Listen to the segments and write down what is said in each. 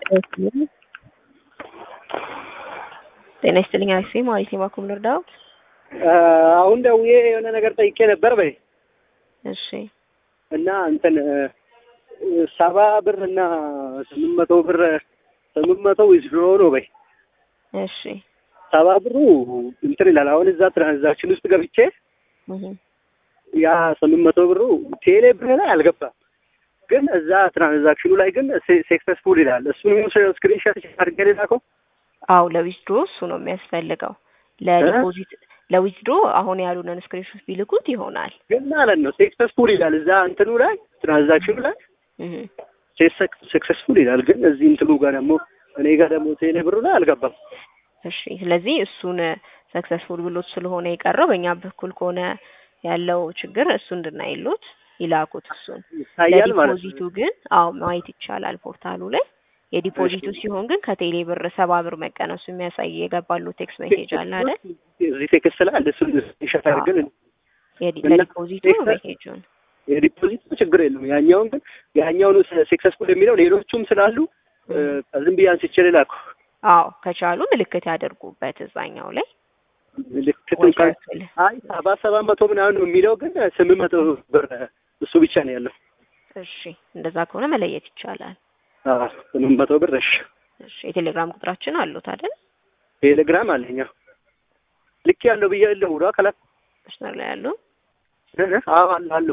ጤና ይስጥልኝ አክሴ ማለት ነው። ባኩም ልርዳው? አሁን ደውዬ የሆነ ነገር ጠይቄ ነበር በይ እሺ እና እንትን ሰባ ብር እና ስምንት መቶ ብር ስምንት መቶ ዊዝድሮ ነው በይ እሺ ሰባ ብሩ እንትን ይላል። አሁን እዛ ትራንዛክሽን ውስጥ ገብቼ እህ ያ ስምንት መቶ ብሩ ቴሌ ብር ላይ አልገባም፣ ግን እዛ ትራንዛክሽኑ ላይ ግን ሰክሰስፉል ይላል። እሱን ስክሪንሾት አድርጌ ላከው። አው ለዊዝድሮ እሱ ነው የሚያስፈልገው። ለዲፖዚት ለዊዝድሮ አሁን ያሉንን ስክሪንሾት ቢልኩት ይሆናል። ግን ማለት ነው ሰክሰስፉል ይላል እዛ እንትኑ ላይ ትራንዛክሽኑ ላይ እህ ሰክሰስፉል ይላል፣ ግን እዚህ እንትኑ ጋር ደግሞ እኔ ጋር ደግሞ ቴሌ ብሩ ላይ አልገባም። እሺ ስለዚህ እሱን ሰክሰስፉል ብሎት ስለሆነ የቀረው በእኛ በኩል ከሆነ ያለው ችግር እሱ እንድናይሉት ይላኩት። እሱን ይታያል ማለት ነው። ለዲፖዚቱ ግን አዎ ማየት ይቻላል ፖርታሉ ላይ። የዲፖዚቱ ሲሆን ግን ከቴሌ ብር ሰባ ብር መቀነሱ የሚያሳይ የገባሉ ቴክስት ሜሴጅ አለ አይደል? እዚህ ቴክስት ላይ አለ። እሱን ስክሪንሾት አድርገን የዲ- እና ለዲፖዚቱ ቴክስት- ሜሴጁን የዲፖዚት ችግር የለም። ያኛውን ግን ያኛውን ሰክሰስፉል የሚለው ሌሎቹም ስላሉ እ፣ ዝም ብዬ አንስቼ ልላኩ አዎ ከቻሉ ምልክት ያደርጉበት እዛኛው ላይ ምልክቱን ካል አይ ሰባ ሰባት መቶ ምናምን ነው የሚለው ግን ስምንት መቶ ብር እሱ ብቻ ነው ያለው። እሺ እንደዛ ከሆነ መለየት ይቻላል። አዎ ስምንት መቶ ብር እሺ። እሺ የቴሌግራም ቁጥራችን አሉት አይደል? ቴሌግራም አለኛ ልክ ያለው ብዬ ያለው ውራ ከላ መስመር ላይ ያሉ አዎ አለ አለ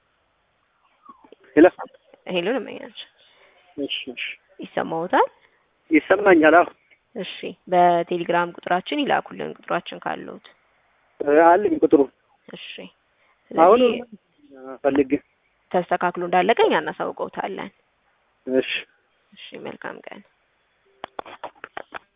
ሄሎ ሄሎን እመኛቸው እሺ እሺ ይሰማዎታል? ይሰማኛል። አዎ እሺ በቴሌግራም ቁጥራችን ይላኩልን ቁጥራችን ካሉት። እ፣ አለኝ ቁጥሩ እሺ አሁን ስለዚህ ፈልግ ተስተካክሎ እንዳለቀኝ እናሳውቀውታለን። እሺ እሺ መልካም ቀን።